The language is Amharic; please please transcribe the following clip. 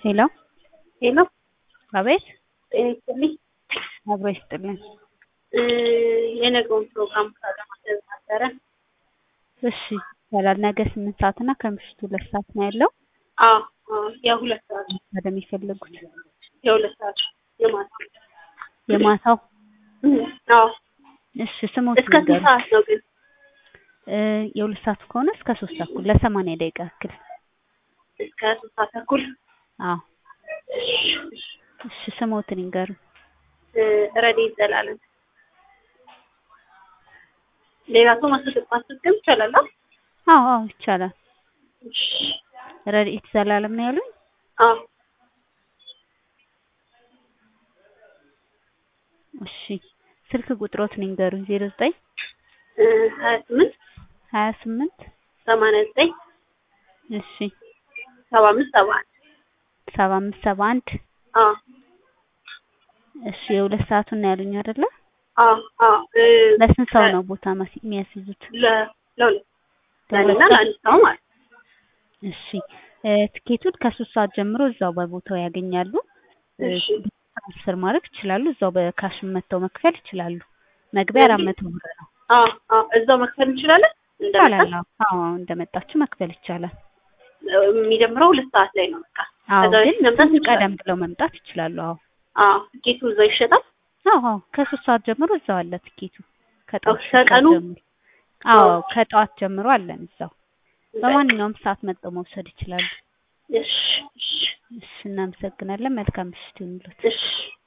ሄሎ ሄሎ አቤት ጤና ይስጥልኝ። አብሮ ይስጥልን። እ የነገውን ፕሮግራም ካለማድረግ ነበረ። እሺ ይቻላል። ነገ ስምንት ሰዓት እና ከምሽቱ ሁለት ሰዓት ነው ያለው። አዎ አዎ፣ የሁለት ሰዓት ወደሚፈልጉት የሁለት ሰዓት የማታ የማታው እም፣ አዎ። እሺ ስሞት እስከ ስንት ሰዓት ነው ግን? እ የሁለት ሰዓት ከሆነ እስከ ሶስት ተኩል ለሰማንያ ደቂቃ ያክል። እስከ ሶስት ሰዓት ተኩል። አዎ እሺ ስሞትን ይንገሩ። እ ረድኤት ዘላለም። ሌላ ሰው ማስገብ ማስገብ ይቻላል? አዎ? አዎ አዎ ይቻላል። እሺ፣ ረድኤት ዘላለም ነው ያሉኝ። አዎ እሺ ስልክ ቁጥሮትን ይንገሩኝ። ዜሮ ዘጠኝ እ ሀያ ስምንት ሀያ ስምንት ሰማንያ ዘጠኝ እሺ ሰባ አምስት ሰባ አንድ ሰባ አምስት ሰባ አንድ አዎ እሺ የሁለት ሰዓቱን ነው ያሉኝ አይደለ? አዎ አዎ እ ለስንት ሰው ነው ቦታ ማስ- የሚያስይዙት? ለ- ለሁለት ለሁለት ለእኔና ሰው? ለአንድ ሰው ማለት ነው። እሺ እ ትኬቱን ከሶስት ሰዓት ጀምሮ እዛው በቦታው ያገኛሉ። እ እሺ ትራንስፈር ማድረግ ይችላሉ። እዛው በካሽ መጥተው መክፈል ይችላሉ። መግቢያ አራት መቶ ብር ነው። አዎ አዎ እዛው መክፈል እንችላለን። ይቻላል። እንደመጣ አዎ እንደመጣችሁ መክፈል ይቻላል። የሚጀምረው ሁለት ሰዓት ላይ ነው። በቃ አዎ ከዛ ግን በፊት መምጣት ትንሽ ይችላል። ቀደም ብለው መምጣት ይችላሉ። አዎ አዎ ትኬቱ እዛው ይሸጣል። አዎ አዎ ከሶስት ሰዓት ጀምሮ እዛው አለ ትኬቱ ከጠዋት ሶስት ሰዓት ከቀኑ? ጀምሮ። አዎ ከጠዋት ጀምሮ አለን እዛው። በማንኛውም ሰዓት መጥተው መውሰድ ይችላሉ። እሺ እሺ እሺ እናመሰግናለን። መልካም ምሽት ይሁንልዎት። እሺ